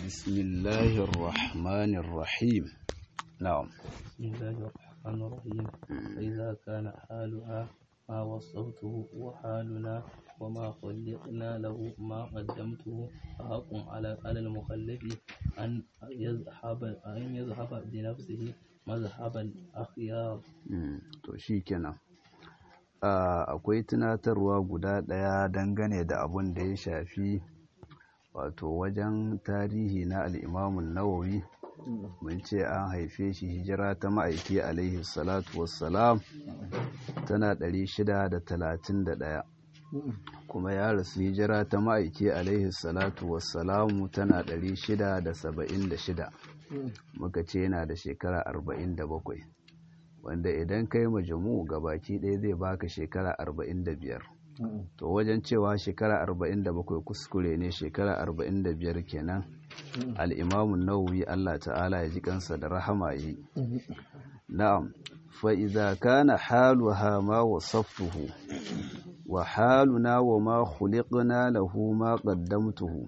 بسم الله الرحمن الرحيم نعم بسم الله الرحمن الرحيم فإذا كان حالها ما وصفته وحالنا وما خلقنا له ما قدمته فحق على على المخلف أن يذهب أن يذهب بنفسه مذهب الأخيار to shi kenan akwai tunatarwa guda ɗaya dangane da abun da ya shafi wato wajen tarihi na al'imamun nawawi mun ce an haife shi hijira ta ma'aiki alaihi salatu wassalam tana 631 kuma ya rasu hijira ta ma'aiki alaihi salatu wassalamu tana 676 muka ce yana da shekara 47 wanda idan kai majamu baki ɗaya zai baka shekara 45 to wajen cewa shekara 47 kuskure ne shekara 45 kenan al'imamun nawawi Allah ta'ala ya ji kansa da rahama yi na'am fa'iza kana haluha ma wasaftuhu wa haluna wa ma khuliqna lahu ma qaddamtuhu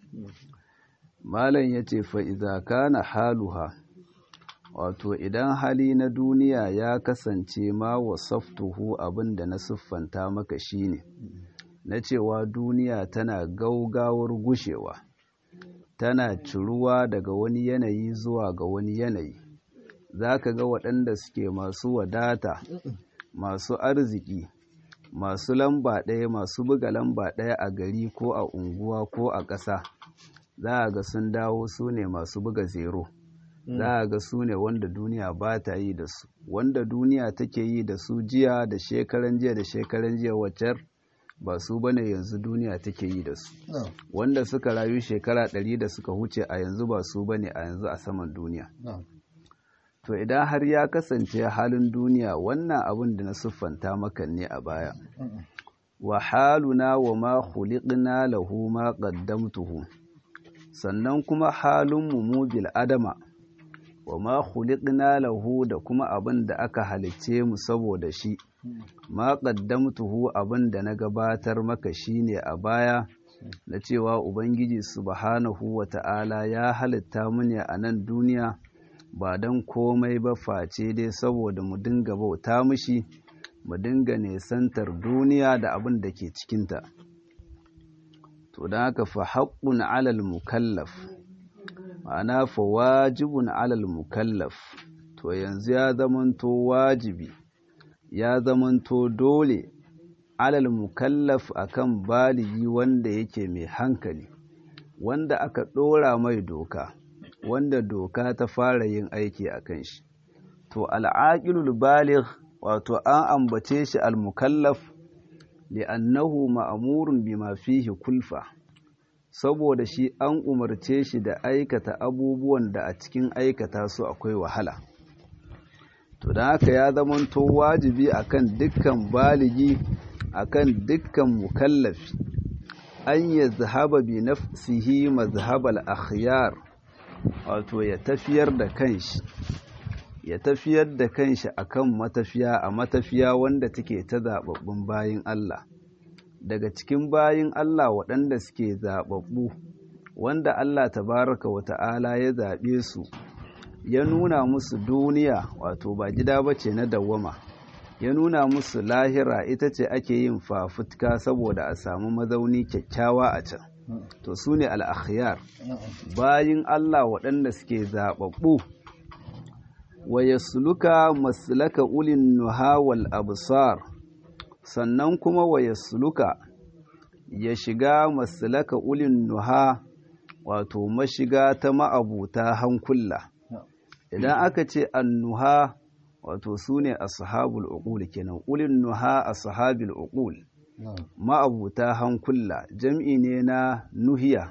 malam yace fa'iza kana haluha wato idan hali na duniya ya kasance ma wasaftuhu abinda na siffanta maka shine na cewa duniya tana gaugawar gushewa tana ciruwa daga wani yanayi zuwa ga wani yanayi za ka ga waɗanda suke masu wadata masu arziki masu lamba ɗaya masu buga lamba ɗaya a gari ko a unguwa ko a ƙasa za a ga sun dawo su ne masu buga zero za a ga su ne wanda duniya ba ta yi da su wanda duniya take yi da su jiya da shekaran jiya da shekaran jiya waccar ba su bane yanzu duniya take yi da su wanda suka rayu shekara ɗari da suka huce a yanzu ba su bane a yanzu a saman duniya to idan har ya kasance halin duniya wannan abin da na siffanta maka ne a baya wa haluna wa ma khuliqna lahu ma qaddamtuhu sannan kuma halin mu mu bil adama wa ma khuliqna lahu da kuma abin da aka halicce mu saboda shi ma qaddamtuhu abin da na gabatar maka shine a baya na cewa ubangiji subhanahu wata'ala ya halitta mu ne a nan duniya ba don komai ba face dai saboda mu dinga bauta mishi mu dinga nesantar duniya da abin da ke cikinta to don haka fa haƙƙun alal mukallaf ma'ana fa wajibun alal mukallaf to yanzu ya zamanto wajibi ya zamanto dole alal mukallaf akan baligi wanda yake mai hankali wanda aka ɗora mai doka wanda doka ta fara yin aiki a kan shi to al'aqilul baligh wato an ambace shi al-mukallaf li'annahu ma'murun bima fihi kulfa saboda shi an umarce shi da aikata abubuwan da a cikin aikata su akwai wahala to don haka ya zamanto wajibi akan dukkan baligi akan dukkan mukallafi an ya zahaba bi nafsihi mazhabal akhyar wato ya tafiyar da kanshi ya tafiyar da kanshi akan matafiya a matafiya wanda take ta zababbun bayin Allah daga cikin bayin Allah waɗanda suke zababbu wanda Allah tabaraka wa ta'ala ya zaɓe su ya nuna musu duniya wato ba gida bace na dawwama ya nuna musu lahira ita ce ake yin fafutka saboda a samu mazauni kyakkyawa a can to su ne al'akhiyar bayin Allah waɗanda suke zaɓaɓɓu wa ya suluka maslaka ulin nuha wal absar sannan kuma wa ya suluka ya shiga maslaka ulin nuha wato mashiga ta ma'abuta hankula idan aka ce annuha wato su ne ashabul uqul kenan ulin nuha ashabil uqul ma'abuta hankula jam'i ne na nuhiya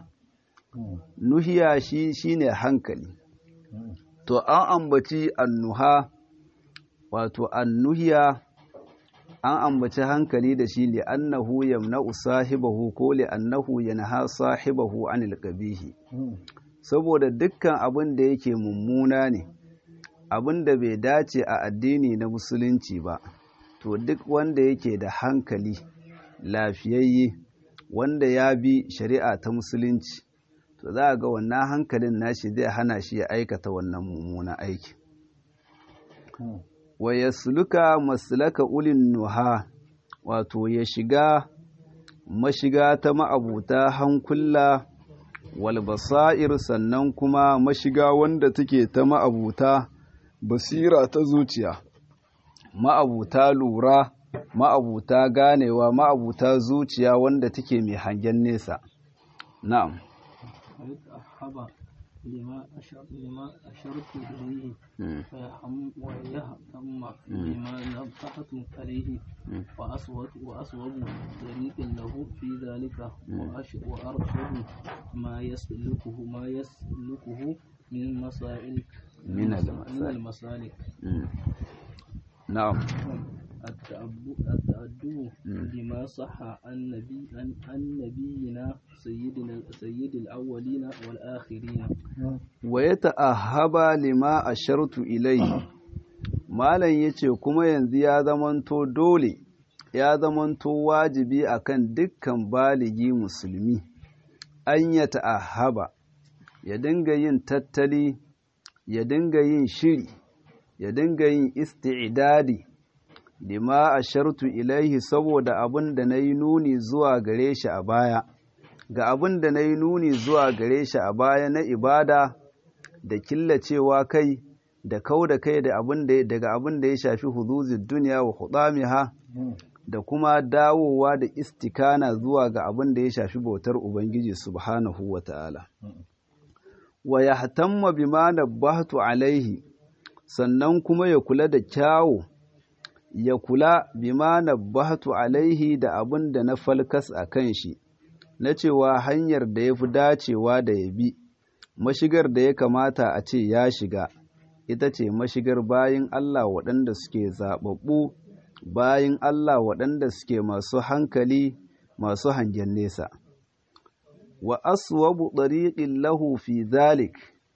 nuhiya shi shine hankali to an ambaci annuha wato annuhiya an ambaci hankali da shi li annahu yamna'u sahibahu ko li annahu yanha sahibahu anil qabihi saboda dukkan abin da yake mummuna ne abin da bai dace a addini na musulunci ba to duk wanda yake da hankali lafiyayye wanda ya bi shari'a ta musulunci to to za a ga wannan hankalin nashi zai hana shi ya aikata wannan mummunan aiki wa yasluka maslaka ulin nuha wato ya shiga mashiga ta ma'abuta hankula wal basair sannan kuma mashiga wanda take ta ma'abuta basira ta zuciya ma'abuta lura ma'abuta ganewa ma'abuta zuciya wanda take mai hangen nesa na'am ويتأهب لما أشر لما أشرت إليه فيهم ويهتم بما نبهت عليه وأصوب وأصوب طريق له في ذلك وأرشد ما يسلكه ما يسلكه من مسائل من من المسالك نعم التأدب بما صح عن نبي عن نبينا سيدنا سيد الأولين والآخرين ويتأهب لما أشرت إليه malam ya ce kuma yanzu ya zamanto dole ya zamanto wajibi akan dukkan baligi musulmi an ya ta'ahaba ya dinga yin tattali ya dinga yin shiri ya dinga yin isti'idadi lima ashartu ilaihi saboda abin da na yi nuni zuwa gare shi a baya ga abin da na yi nuni zuwa gare shi a baya na ibada da killacewa kai da kau da kai daga abin da ya shafi huduzin duniya wa hudamiha da kuma dawowa da istikana zuwa ga abin da ya shafi bautar ubangiji subhanahu wa ta'ala wa ya hatamma bima nabbahtu alaihi sannan kuma ya kula da kyawu ya kula bima nabbahtu alaihi da abin da na falkas a kan shi na cewa hanyar da ya fi dacewa da ya bi mashigar da ya kamata a ce ya shiga ita ce mashigar bayin Allah waɗanda suke zaɓaɓɓu bayin Allah waɗanda suke masu hankali masu hangen nesa wa aswabu ɗariƙin lahu fi zalik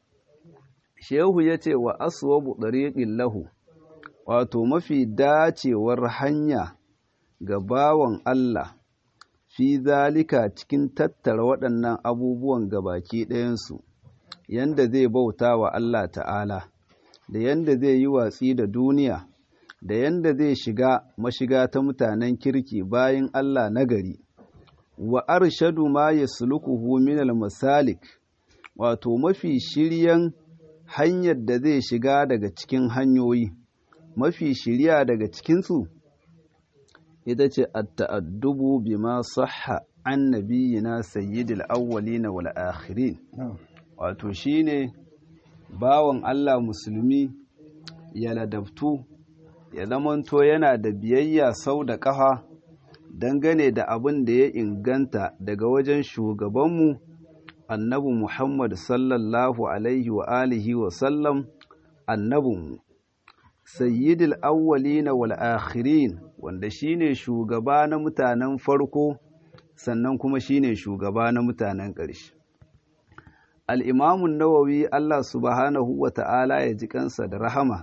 shehu ya ce wa aswabu ɗariƙin lahu wato mafi dacewar hanya ga bawan Allah fi zalika cikin tattara waɗannan abubuwan gabaki ɗayansu yanda zai bauta wa Allah ta'ala da yanda zai yi watsi da duniya da yanda zai shiga mashiga ta mutanen kirki bayan Allah nagari wa arshadu ma yaslukuhu min al-masalik wato mafi shiryan hanyar da zai shiga daga cikin hanyoyi mafi shirya daga cikinsu ita ce at-ta'addubu bima sahha an nabiyina sayyidil awwalin wal akhirin wato shine bawan Allah musulmi ya ladabtu ya zamanto yana da biyayya sau da ƙafa dangane da abin da ya inganta daga wajen shugabanmu annabi Muhammad sallallahu alaihi wa alihi wa sallam annabinmu sayyidil awwalina wal akhirin wanda shine shugaba na mutanen farko sannan kuma shine shugaba na mutanen ƙarshe al'imamun nawawi Allah subhanahu wa ta'ala ya ji kansa da rahama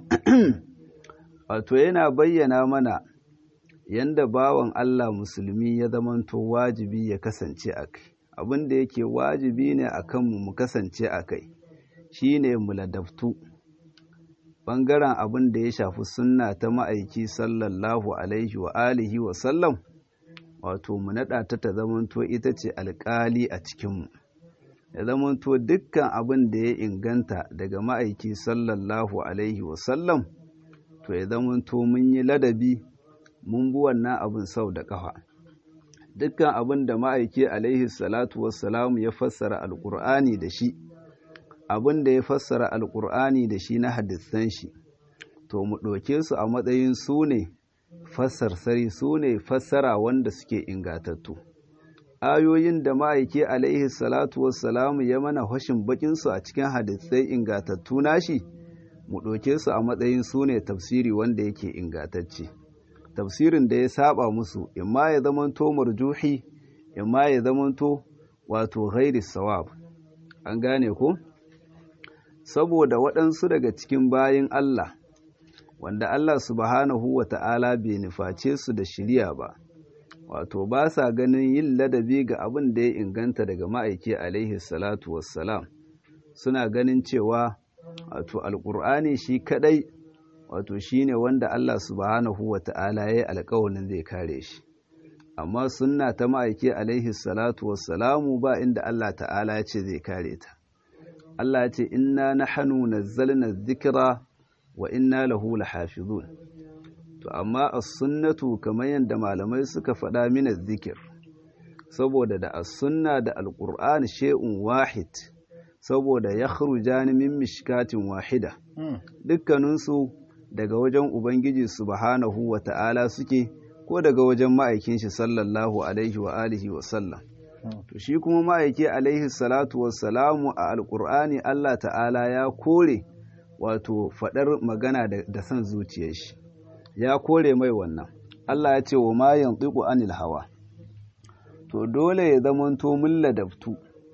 wato yana bayyana mana yanda bawan Allah musulmi ya zamanto wajibi ya kasance a kai abin da yake wajibi ne a kanmu mu kasance a kai shi ne mu ladabtu ɓangaren abin da ya shafi sunna ta ma'aiki sallallahu alaihi wa alihi wa sallam wato mu naɗa ta ta zamanto ita ce alƙali a cikinmu ya zamanto dukkan abin da ya inganta daga ma'aiki sallallahu alaihi wa sallam to ya zamanto mun yi ladabi mun bi wannan abin sau da ƙafa dukkan abin da ma'aiki alaihi salatu wassalamu ya fassara alƙur'ani da shi abin da ya fassara alƙur'ani da shi na hadisan shi to mu ɗauke su a matsayin su ne fassarsari su ne fassara wanda suke ingatattu ayoyin da ma'aiki alaihi salatu wassalamu ya mana hashin bakinsu a cikin hadisai ingatattu nashi mu ɗauke su a matsayin su ne tafsiri wanda yake ingatacce tafsirin da ya saba musu imma ya zamanto marjuhi imma ya zamanto wato ghairi sawab an gane ko saboda waɗansu daga cikin bayin Allah wanda Allah subhanahu wa ta'ala bai nuface su da shirya ba wato ba sa ganin yin ladabi ga abin da ya inganta daga ma'aiki alaihi salatu wassalam suna ganin cewa wato alƙur'ani shi kadai wato shine wanda Allah subhanahu wa ta'ala ya yi alƙawarin zai kare shi amma sunna ta ma'aiki alaihi salatu wassalamu ba inda Allah ta'ala ya ce zai kare ta Allah ya ce inna nahnu nazzalna dhikra wa inna lahu lahafizun to amma as-sunnatu kamar yadda malamai suka faɗa min zikir saboda da as-sunna da al-qur'an shay'un wahid saboda yakhrujani min mishkatin wahida dukkaninsu daga wajen ubangiji subhanahu wa ta'ala suke ko daga wajen ma'aikin shi sallallahu alaihi wa alihi wa sallam to shi kuma ma'aiki alaihi salatu wassalamu a alqur'ani Allah ta'ala ya kore wato faɗar magana da son zuciyar shi ya kore mai wannan Allah ya ce wa ma yantiqu anil hawa to dole ya zamanto mun ladabtu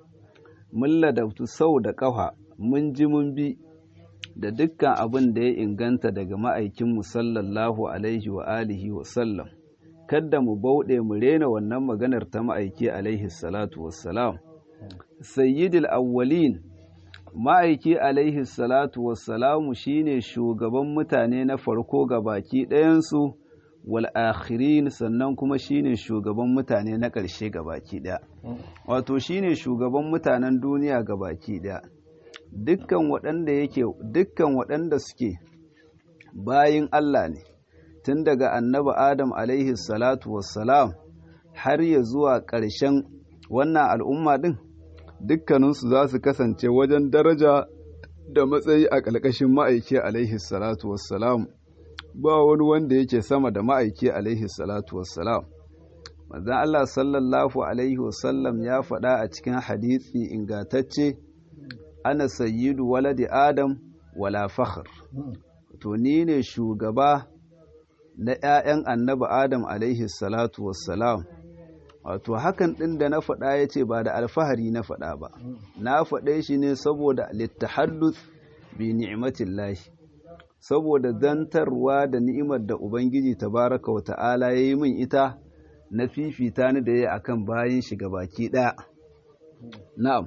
mun ladabtu sau da ƙafa mun ji mun bi da dukkan abin da ya inganta daga ma'aikinmu sallallahu alaihi wa alihi wa sallam kadda mu bauɗe mu rena wannan maganar ta ma'aiki alaihi salatu wassalam sayyidul awwalin ma'aiki alaihi salatu wassalamu shine shugaban mutane na farko ga baki ɗayansu wal akhirin sannan kuma shine shugaban mutane na ƙarshe ga baki ɗaya wato shine shugaban mutanen duniya ga baki ɗaya dukkan waɗanda yake dukkan waɗanda suke bayin Allah ne tun daga annabi Adam alaihi salatu wassalam har ya zuwa ƙarshen wannan al'umma ɗin dukkaninsu za su kasance wajen daraja da matsayi a ƙalƙashin ma'aiki alaihi salatu wassalam ba wani wanda yake sama da ma'aiki alaihi salatu wassalam manzon Allah sallallahu alaihi wasallam ya faɗa a cikin hadisi ingatacce ana sayyidu waladi adam wala fakhr to ni ne shugaba na 'ya'yan annabi adam alaihi salatu wassalam wato hakan ɗin da na faɗa ya ce ba da alfahari na faɗa ba na faɗe shi ne saboda littahaddus bi ni'matin lahi saboda zantarwa da ni'imar da ubangiji tabaraka wa ta'ala ya yi min ita na fifita ni da ya akan bayan shi baki ɗaya na'am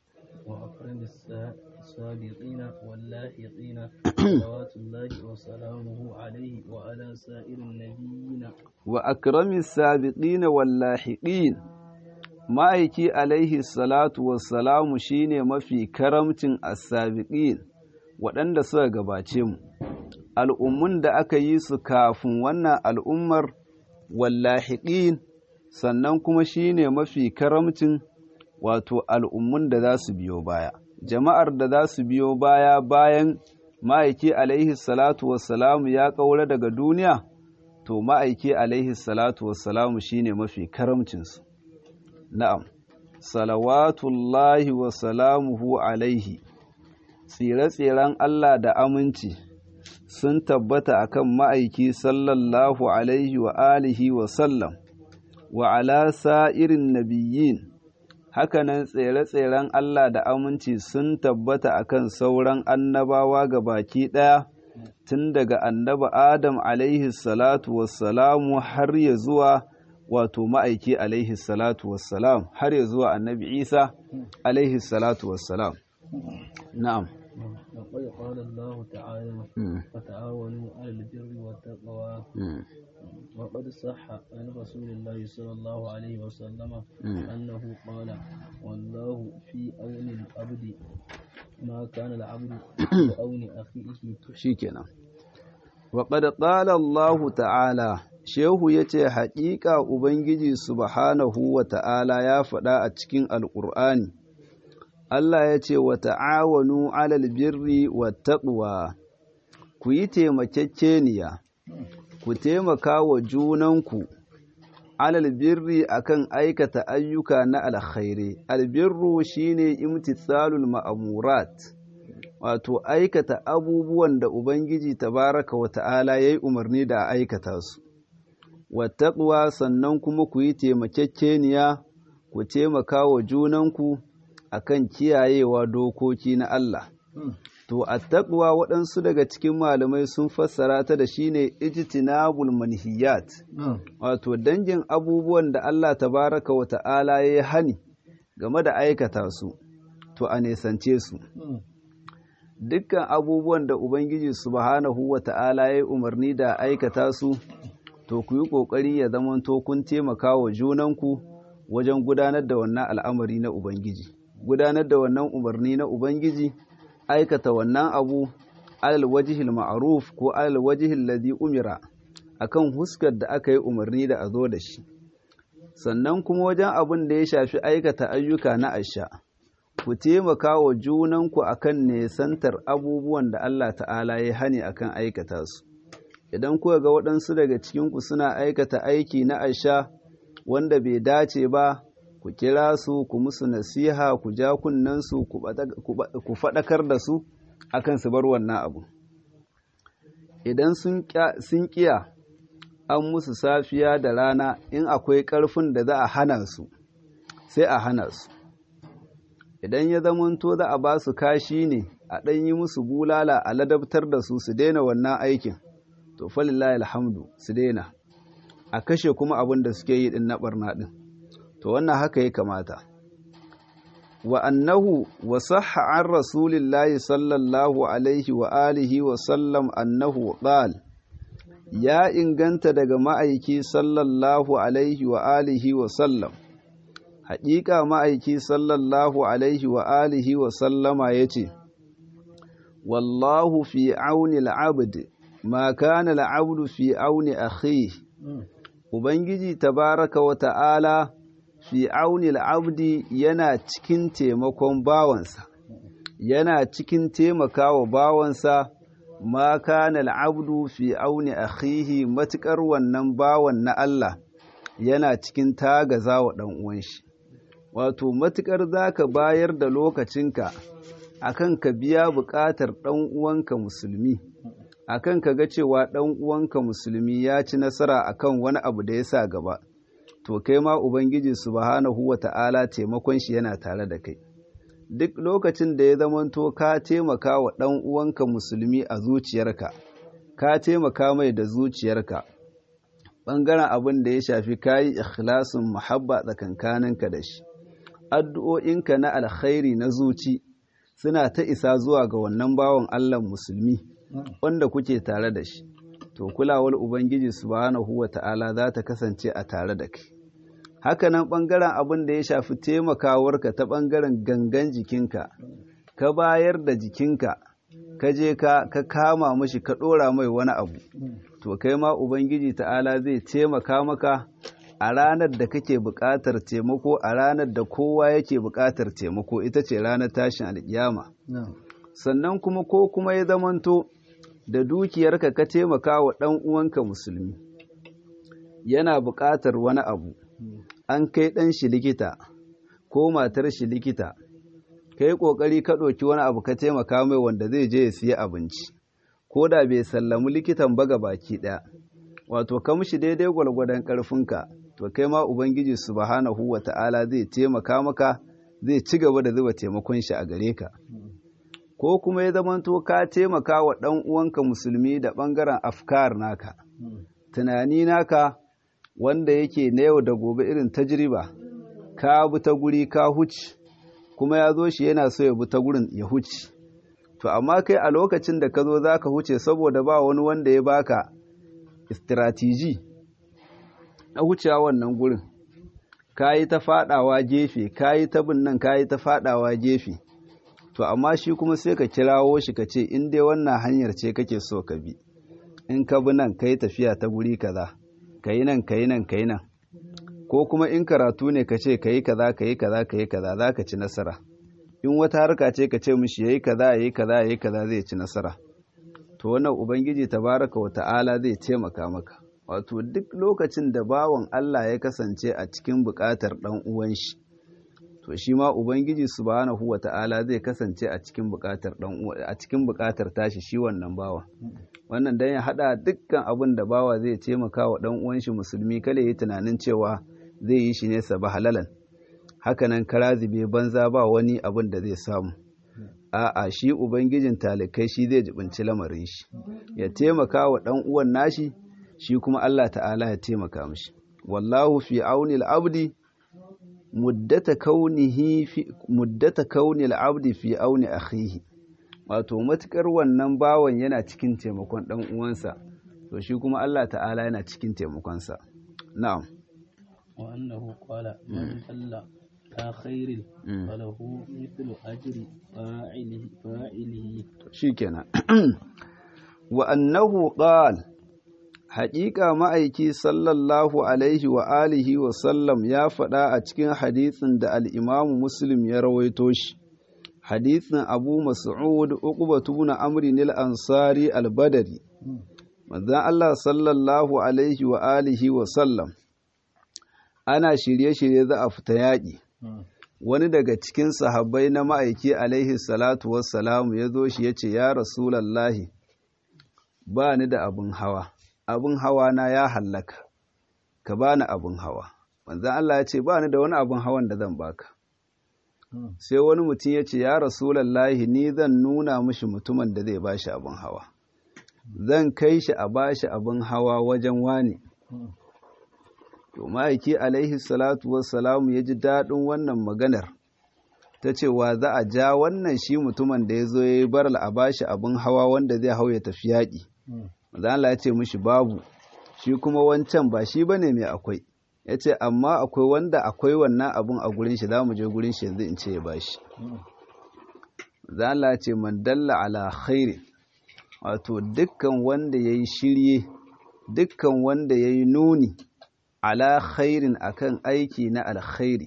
وأكرم السابقين واللاحقين صلوات الله وسلامه عليه وعلى سائر النبيين وأكرم السابقين واللاحقين ma'aiki alaihi salatu wassalamu shine mafi karamcin asabiqin waɗanda suka gabace mu al'ummun da aka yi su kafin wannan al'ummar wallahiqin sannan kuma shine mafi karamcin wato al'ummun da za su biyo baya jama'ar da za su biyo baya bayan ma'aiki alaihi salatu wassalamu ya ƙaura daga duniya to ma'aiki alaihi salatu wassalamu shine mafi karamcinsu na'am salawatullahi wa salamuhu alaihi tsire-tsiren Allah da aminci sun tabbata akan ma'aiki sallallahu alaihi wa alihi wa sallam wa ala sa'irin nabiyyin hakanan tsere-tseren Allah da aminci sun tabbata akan sauran annabawa ga baki ɗaya tun daga annaba Adam alaihi salatu wassalamu har ya zuwa wato ma'aiki alaihi salatu wassalam har ya zuwa annabi Isa alaihi salatu wassalam na'am وقد قال الله تعالى وتعاونوا على البر والتقوى وقد صح عن رسول الله صلى الله عليه وسلم أنه قال والله في أون العبد ما كان العبد في أون أخيه شيكنا وقد قال الله تعالى Shehu ya ce, Haƙiƙa Ubangiji Subhanahu wa ta'ala ya faɗa a cikin Alƙur'ani, Allah ya ce, Wa ta'awanu alal birri wa taɓuwa, ku yi taimakekeniya, ku taimaka wa junanku, alal birri akan aikata ayyuka na alkhairi. Albirru shine imtitsalul ma'amurat, wato aikata abubuwan da Ubangiji tabaraka wa ta'ala ya yi umarni da a aikata su. Wattaƙwa sannan kuma ku yi taimakekeniya, ku taimaka wa junanku. akan kiyayewa dokoki na Allah. to attaqwa waɗansu daga cikin malamai sun fassara ta da shine ijtinabul manhiyat wato dangin abubuwan da Allah tabaraka wa ta'ala ya yi hani game da aikata su to a nesance su dukkan abubuwan da ubangiji subhanahu wa ta'ala ya yi umarni da aikata su to ku yi ƙoƙari ya zamanto kun taimaka wa junanku wajen gudanar da wannan al'amari na ubangiji gudanar da wannan umarni na ubangiji aikata wannan abu alal wajihil ma'ruf ko alal wajihil ladhi umira akan huskar da aka yi umarni da a zo da shi sannan kuma wajen abin da ya shafi aikata ayyuka na asha ku taimaka wa junanku akan nesantar abubuwan da Allah ta'ala ya hani akan aikata su idan kuka ga waɗansu daga cikinku suna aikata aiki na asha wanda bai dace ba ku kira su ku musu nasiha ku ja kunnensu ku faɗakar da su akan su bar wannan abu idan sun ƙiya an musu safiya da rana in akwai ƙarfin da za a hana su sai a hana su idan ya zamanto za a ba su kashi ne a ɗan yi musu bulala a ladabtar da su su daina wannan aikin to falillahi alhamdu su daina a kashe kuma abin da suke yi din na barna din to wannan haka ya kamata wa annahu wa sahha an rasulillahi sallallahu alaihi wa alihi wa sallam annahu qal ya inganta daga ma'aiki sallallahu alaihi wa alihi wa sallam haƙiƙa ma'aiki sallallahu alaihi wa alihi wa sallama yace wallahu fi auni al-abd ma kana al-abdu fi auni akhihi Ubangiji tabaraka wa ta'ala fi auni al'abdi yana cikin taimakon bawansa, yana cikin taimakawa bawansa ma kana al'abdu fi auni akhihi matuƙar wannan bawan na Allah yana cikin tagaza wa ɗan'uwan shi. Wato, matuƙar za ka bayar da lokacinka akan ka biya buƙatar ɗan'uwanka musulmi. akan ka ga cewa ɗan uwanka musulmi ya ci nasara akan wani abu da ya sa gaba to kai ma ubangiji subhanahu wa ta'ala taimakon shi yana tare da kai duk lokacin da ya zamanto ka taimaka wa ɗan uwanka musulmi a zuciyarka ka taimaka mai da zuciyarka ɓangaren abin da ya shafi kayi ikhlasin muhabba tsakankaninka da shi addu'o'inka na alkhairi na zuci suna ta isa zuwa ga wannan bawan Allah musulmi wanda kuke tare da shi to kulawar ubangiji subhanahu wata'ala za ta kasance a tare da kai hakanan ɓangaren abin da ya shafi taimakawarka ta ɓangaren gangan jikinka ka bayar da jikinka ka je ka ka kama mashi ka ɗora mai wani abu to kai ma ubangiji ta'ala zai taimaka maka a ranar da kake buƙatar taimako a ranar da kowa yake buƙatar taimako ita ce ranar tashin alƙiyama sannan kuma ko kuma ya zamanto da dukiyarka ka taimaka wa ɗan uwanka musulmi yana buƙatar wani abu an kai ɗan shi likita ko matar shi likita ka yi ƙoƙari ka ɗauki wani abu ka taimaka mai wanda zai je ya siya abinci ko da bai sallamu likitan ba baki ɗaya wato ka mishi daidai gwargwadon ƙarfinka to kai ma ubangiji subhanahu wa ta'ala zai taimaka maka zai ci gaba da zuba taimakon shi a gare ka ko kuma ya zamanto ka taimaka wa ɗan uwanka musulmi da ɓangaren afkar naka tunani naka wanda yake na yau da gobe irin tajriba ka bi ta guri ka huci kuma ya zo shi yana so ya bi ta gurin ya huci to amma kai a lokacin da ka zo za ka huce saboda ba wani wanda ya baka istratiji na hucewa wannan gurin ka yi ta fadawa gefe ka yi ta bin nan ka yi ta fadawa gefe to amma shi kuma sai ka kirawo shi ka ce in dai wannan hanyar ce kake so ka bi in ka bi nan ka yi tafiya ta guri kaza ka yi nan ka yi nan ka yi nan ko kuma in karatu ne ka ce ka yi kaza ka yi kaza ka yi kaza za ka ci nasara in wata harka ce ka ce mishi ya yi kaza ya yi kaza ya yi kaza zai ci nasara to wannan ubangiji tabaraka wa ta'ala zai taimaka maka wato duk lokacin da bawan Allah ya kasance a cikin buƙatar ɗan uwan shi to shi ma ubangiji subhanahu wa ta'ala zai kasance a cikin buƙatar ɗan a cikin buƙatar tashi shi wannan bawa wannan dan ya hada dukkan abin da bawa zai taimaka wa ɗan uwan shi musulmi kale yi tunanin cewa zai yi shi ne saba halalan hakanan karazibe banza ba wani abin da zai samu a'a shi ubangijin talikai shi zai jibinci lamarin shi ya taimaka wa ɗan uwan nashi shi kuma Allah ta'ala ya taimaka mishi wallahu fi auni al-abdi muddata kaunihi fi muddata kauni al-abdi fi auni akhihi wato matukar wannan bawan yana cikin taimakon ɗan uwansa to shi kuma Allah ta'ala yana cikin taimakonsa na'am wa annahu qala man dalla ta khairin falahu mithlu ajri fa'ilihi fa'ilihi shikenan wa annahu qala haƙiƙa ma'aiki sallallahu alaihi wa alihi wa sallam ya faɗa a cikin hadisin da al'imamu muslim ya rawaito shi hadisin abu mas'ud uqbatu na amri nil ansari al-badari manzon Allah sallallahu alaihi wa alihi wa sallam ana shirye-shirye za a fita yaƙi wani daga cikin sahabbai na ma'aiki alaihi salatu wassalamu ya zo shi ya ce ya rasulallahi ba ni da abin hawa abin hawa na ya hallaka ka bani abin hawa manzon Allah ya ce ba ni da wani abin hawan da zan baka sai wani mutum ya ce ya rasulallahi ni zan nuna mishi mutumin da zai bashi abin hawa zan kai shi a bashi abin hawa wajen wani to ma'aiki alaihi salatu wassalamu ya ji daɗin wannan maganar ta cewa za a ja wannan shi mutumin da ya zo ya yi baral a bashi abin hawa wanda zai hau ya tafi yaƙi Allah ya ce mishi babu shi kuma wancan ba shi bane mai akwai ya ce amma akwai wanda akwai wannan abun a gurin shi za mu je gurin shi yanzu in ce ya bashi Allah ya ce man dalla ala khairi wato dukkan wanda ya yi shirye dukkan wanda ya yi nuni ala khairin akan aiki na alkhairi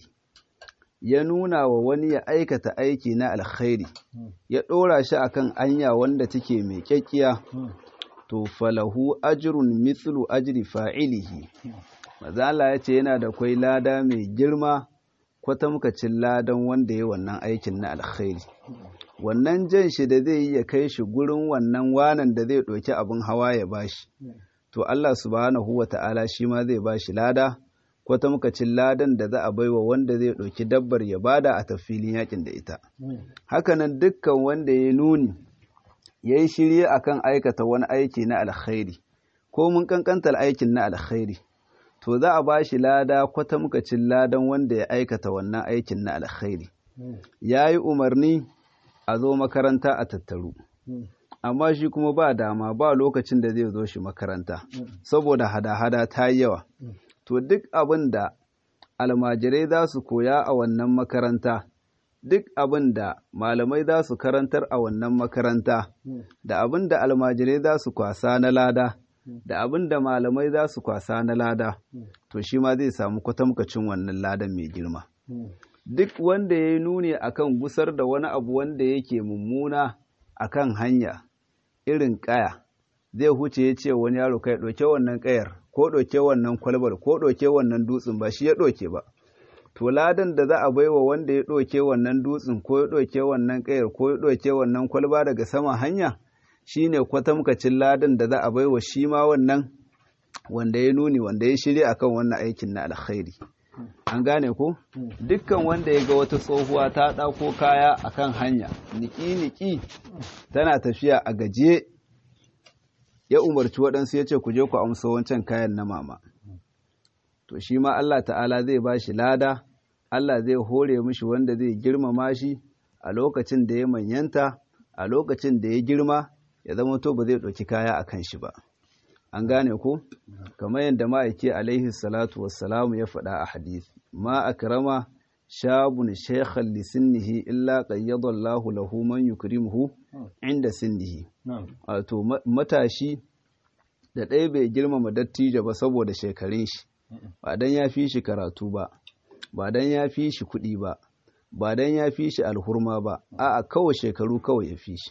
ya nuna wa wani ya aikata aiki na alkhairi ya ɗora shi akan anya wanda take mai kyakkiya to falahu ajrun mithlu ajri fa'ilihi mazala ya ce yana da kwai lada mai girma kwatamkacin ladan wanda ya wannan aikin na alkhairi wannan jan shi da zai yi ya kai shi gurin wannan wanan da zai ɗauki abin hawa ya bashi to Allah subhanahu wa ta'ala shi ma zai bashi lada kwatamkacin ladan da za a baiwa wanda zai ɗauki dabbar ya bada a tafilin yakin da ita hakanan dukkan wanda ya nuni ya yi shirye akan aikata wani aiki na alkhairi ko mun kankantar aikin na alkhairi to za a ba shi lada kwatamkacin ladan wanda ya aikata wannan aikin na alkhairi ya yi umarni a zo makaranta a tattaru amma shi kuma ba dama ba lokacin da zai zo shi makaranta saboda hada-hada ta yi yawa to duk abin da almajirai za su koya a wannan makaranta duk abin da malamai za su karantar a wannan makaranta da abin da almajirai za su kwasa na lada da abin da malamai za su kwasa na lada to shi ma zai samu kwatamkacin wannan ladan mai girma duk wanda ya yi nuni akan gusar da wani abu wanda yake mummuna akan hanya irin kaya zai huce ya ce wani yaro kai ɗauke wannan kayar ko ɗauke wannan kwalbar ko ɗauke wannan dutsen ba shi ya ɗauke ba to ladan da za a baiwa wanda ya ɗauke wannan dutsen ko ya ɗauke wannan ƙayar ko ya ɗauke wannan kwalba daga sama hanya shine kwatamkacin ladan da za a baiwa shi ma wannan wanda ya nuni wanda ya shirya akan wannan aikin na alkhairi an gane ko dukkan wanda ya ga wata tsohuwa ta ɗauko kaya akan hanya niki-niki tana tafiya a gaje ya umarci waɗansu ya ce ku je ku amsa wancan kayan na mama to shi ma Allah ta'ala zai ba shi lada Allah zai hore mishi wanda zai girmama shi a lokacin da ya manyanta a lokacin da ya girma ya zama to ba zai ɗauki kaya a kan shi ba an gane ko kamar yadda ma'aiki alaihi salatu wassalamu ya faɗa a hadisi ma akrama shabun shaykhan li sinnihi illa qayyada Allahu lahu man yukrimuhu inda sinnihi wato matashi da ɗaya bai girmama dattijo ba saboda shekarun shi ba dan ya fi shi karatu ba ba dan ya fi shi kuɗi ba ba dan ya fi shi alhurma ba a'a kawai shekaru kawai ya fi shi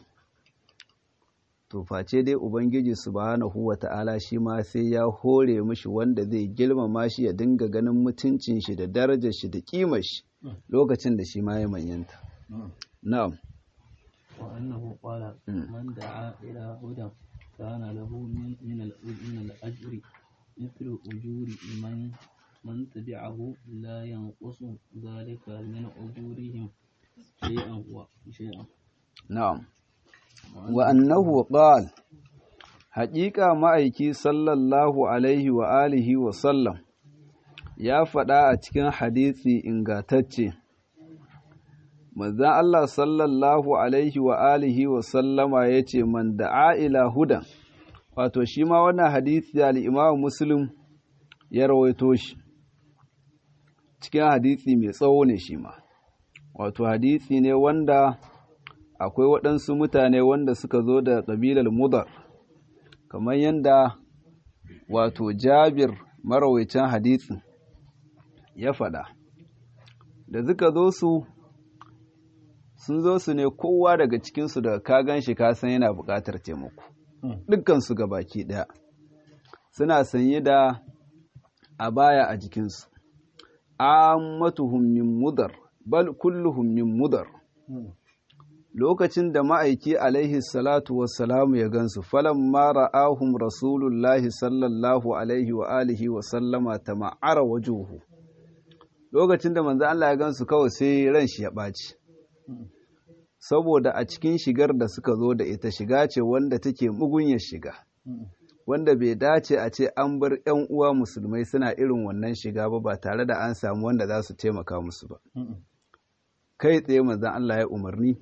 to face dai ubangiji subhanahu wata'ala shi ma sai ya hore mishi wanda zai girmama shi ya dinga ganin mutuncin shi da darajar shi da kimar shi lokacin da shi ma ya manyanta na'am wa annahu qala man da'a ila hudan kana lahu min min al-ajri مثل أجور من من تبعه لا ينقص ذلك من أجورهم شيئا وشيئا na'am wa annahu qala haƙiƙa ma'aiki sallallahu alaihi wa alihi wa sallam ya faɗa a cikin hadisi ingatacce manzan Allah sallallahu alaihi wa alihi wa sallama ya ce man da'a ila hudan wato shi ma wannan hadisi al'imamu muslim ya rawaito shi cikin hadisi mai tsawo ne shi ma wato hadisi ne wanda akwai waɗansu mutane wanda suka zo da ƙabilar mudar kamar yadda wato jabir marawaican hadisin ya faɗa da suka zo su sun zo su ne kowa daga cikinsu daga kagan shi kasan yana buƙatar taimako dukkansu ga baki ɗaya suna sanye da a baya a jikinsu ammatuhum min mudar bal kulluhum min mudar lokacin da ma'aiki alaihi salatu wassalamu ya gansu falan mara ahun rasulullahi sallallahu alaihi wa alihi wa sallama ta ma'ara wajuhu lokacin da manzo Allah ya gansu kawai sai ran shi ya ɓaci saboda a cikin shigar da suka zo da ita shiga ce wanda take mugunyar shiga wanda bai dace a ce an bar 'yan uwa musulmai suna irin wannan shiga ba ba tare da an samu wanda za su taimaka musu ba kai tsaye manzon Allah ya umarni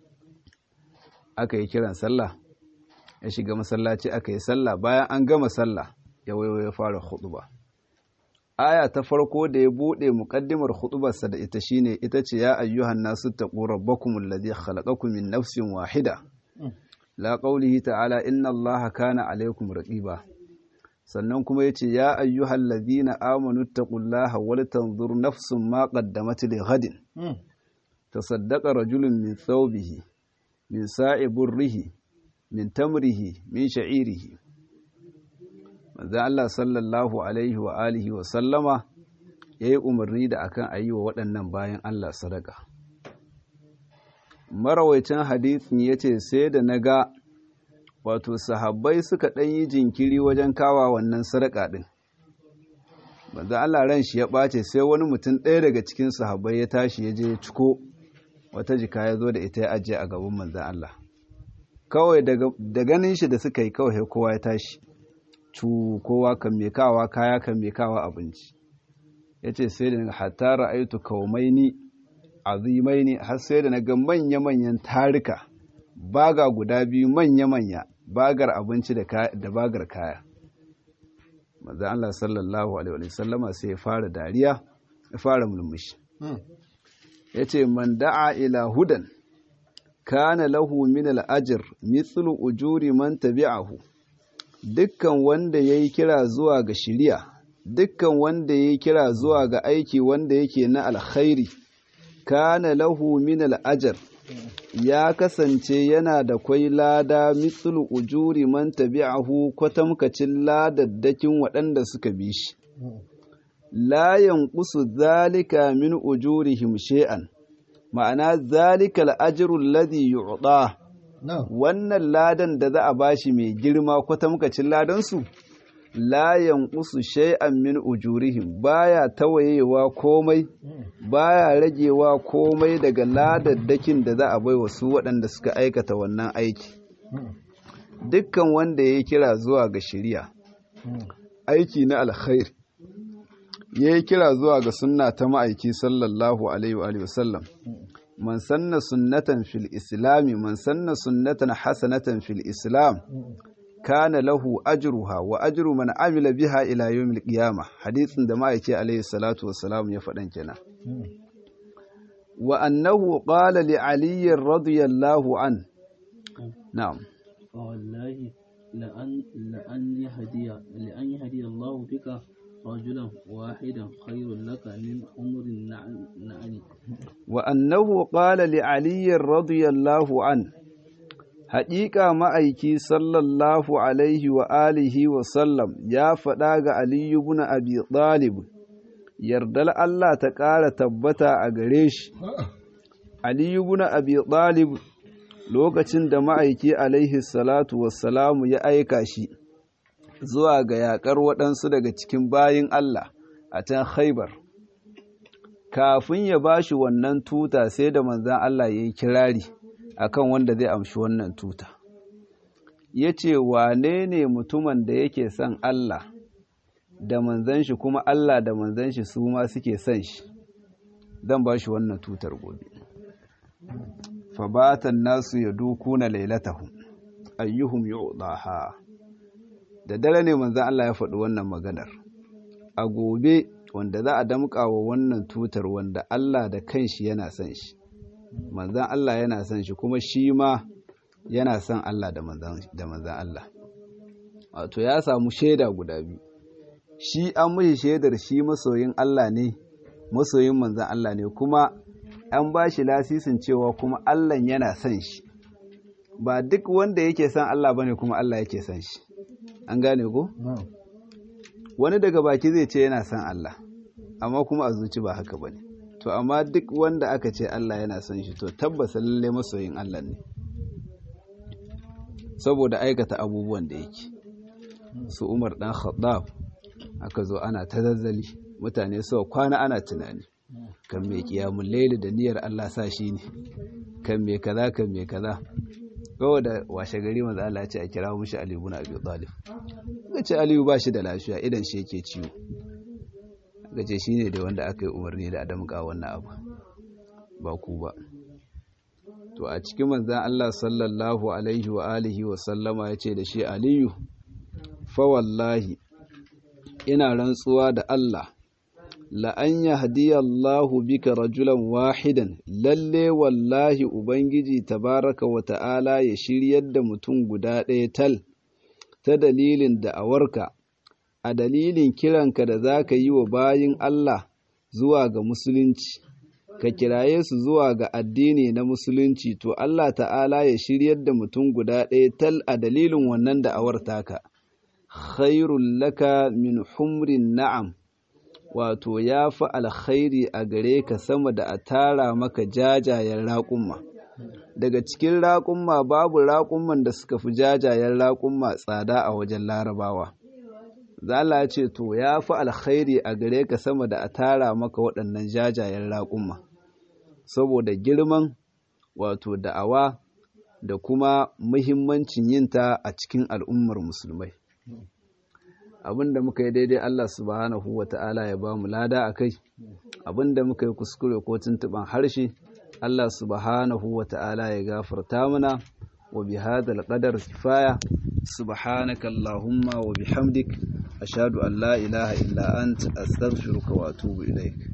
aka yi kiran sallah ya shiga masallaci aka yi sallah bayan an gama sallah ya waiwa ya fara huɗuba. aya ta farko da ya bude muqaddimar huɗubarsa da ita shine ita ce ya ayyuhan nasu taqu rabbakum alladhi khalaqakum min nafsin wahida la qawlihi ta'ala inna allaha kana alaykum raqiba sannan kuma yace ya ayyuhal ladhina amanu taqullaha wal tanzur nafsun ma qaddamat li ghadin tasaddaqa rajulun min thawbihi min sa'i burrihi min tamrihi min sha'irihi manzo Allah sallallahu alaihi wa alihi wa sallama yayi umarni da akan ayi wa waɗannan bayan Allah sadaka marawaicin hadisin yace sai da naga wato sahabbai suka ɗan yi jinkiri wajen kawa wannan sadaka din manzo Allah ran shi ya ɓace sai wani mutum ɗaya daga cikin sahabbai ya tashi ya je ya ciko wata jika ya zo da ita ya ajiye a gaban manzan Allah kawai da ganin shi da suka yi kawai kowa ya tashi cu kowa kan mekawa kaya kan mekawa abinci ya ce sai da hatta ra'aitu kaumaini azimaini har sai da na ga manya-manyan tarika baga guda biyu manya-manya bagar abinci da bagar kaya manzan Allah sallallahu alaihi wasallama sai ya fara dariya ya fara mulmushi ya ce man da'a ila hudan kana lahu min al'ajir mithlu ujuri man tabi'ahu dukkan wanda ya yi kira zuwa ga shiriya dukkan wanda ya yi kira zuwa ga aiki wanda yake na alkhairi kana lahu min al'ajar ya kasance yana da kwai lada mithlu ujuri man tabi'ahu kwatamkacin ladaddakin waɗanda suka bi shi la yanqusu zalika min ujurihim shay'an ma'ana zalika al-ajru alladhi yu'ta wannan ladan da za a bashi mai girma kwatamkacin ladan su la yanqusu shay'an min ujurihim baya tawayewa komai baya ragewa komai daga ladaddakin da za a bai wa su waɗanda suka aikata wannan aiki dukkan wanda ya kira zuwa ga shari'a aiki na alkhairi ya yi kira zuwa ga sunna ta ma'aiki sallallahu alaihi wa sallam man sanna sunnatan fil islami man sanna sunnatan hasanatan fil islam kana lahu ajruha wa ajru man amila biha ila yawmil qiyamah hadisin da ma'aiki alaihi salatu wassalam ya faɗan kenan wa annahu qala li ali radiyallahu an na'am wallahi لأن لأن يهدي لأن يهدي الله بك رجلا واحدا خير لك من عمر النعم وأنه قال لعلي رضي الله عنه حقيقة ما أيكي صلى الله عليه وآله وسلم يا فداغ علي بن أبي طالب يردل الله تقال تبتا أغريش علي بن أبي طالب lokacin da ma'aiki alaihi salatu wassalamu ya aika shi zuwa ga yaƙar waɗansu daga cikin bayin Allah a can haibar kafin ya ba shi wannan tuta sai da manzan Allah ya yi kirari akan wanda zai amshi wannan tuta ya ce wane ne mutumin da yake son Allah da manzan shi kuma Allah da manzan shi su ma suke son shi zan ba shi wannan tutar gobe fabatan nasu ya dukuna lailatahum ayyuhum yu'daha da dare ne manzan Allah ya faɗi wannan maganar a gobe wanda za a damƙa wa wannan tutar wanda Allah da kanshi yana son shi manzan Allah yana son shi kuma shi ma yana son Allah da manzan Allah wato ya samu shaida guda biyu shi an mishi shaidar shi masoyin Allah ne masoyin manzan Allah ne kuma an ba shi lasisin cewa kuma Allah yana son shi ba duk wanda yake son Allah bane kuma Allah yake son shi an gane ko wani daga baki zai ce yana son Allah amma kuma a zuci ba haka bane to amma duk wanda aka ce Allah yana son shi to tabbasa lalle masoyin Allah ne saboda aikata abubuwan da yake su Umar dan Khattab aka zo ana ta zazzali mutane sau kwana ana tunani kan mai kiyamun laili da niyyar Allah sa shi ne kan mai kaza kan mai kaza kawai da washe gari manzo Allah ya ce a kira mushi Ali ibn Abi Talib ga ce Aliyu ba shi da lafiya idan shi yake ciwo ga ce shine da wanda aka yi umarni da Adam ga wannan abu ba ku ba to a cikin manzon Allah sallallahu alaihi wa alihi wa sallama ya ce da shi Aliyu fa wallahi ina rantsuwa da Allah la'an ya hadiyallahu bika rajulan wahidan lalle wallahi Ubangiji tabaraka wa ta'ala ya shiryar da mutum guda ɗaya tal ta dalilin da'awarka a dalilin kiranka da za ka yi wa bayin Allah zuwa ga musulunci ka kiraye su zuwa ga addini na musulunci to Allah ta'ala ya shiryar da mutum guda ɗaya tal a dalilin wannan da'awar taka khairul laka min humrin na'am wato ya fi alkhairi a gare ka sama da a tara maka jajayen raƙumma daga cikin raƙumma babu raƙumman da suka fi jajayen raƙumma tsada a wajen larabawa zala ce to ya fi alkhairi a gare ka sama da a tara maka waɗannan jajayen raƙumma saboda girman wato da'awa da kuma muhimmancin yinta a cikin al'ummar musulmai abinda muka yi daidai Allah subhanahu wa ta'ala ya ba mu lada a kai abinda muka yi kuskure ko tuntuɓan harshe Allah subhanahu wa ta'ala ya gafarta mana wa bi hadal qadar kifaya subhanaka allahumma wa bihamdik ashhadu an la ilaha illa anta astaghfiruka wa atubu ilaik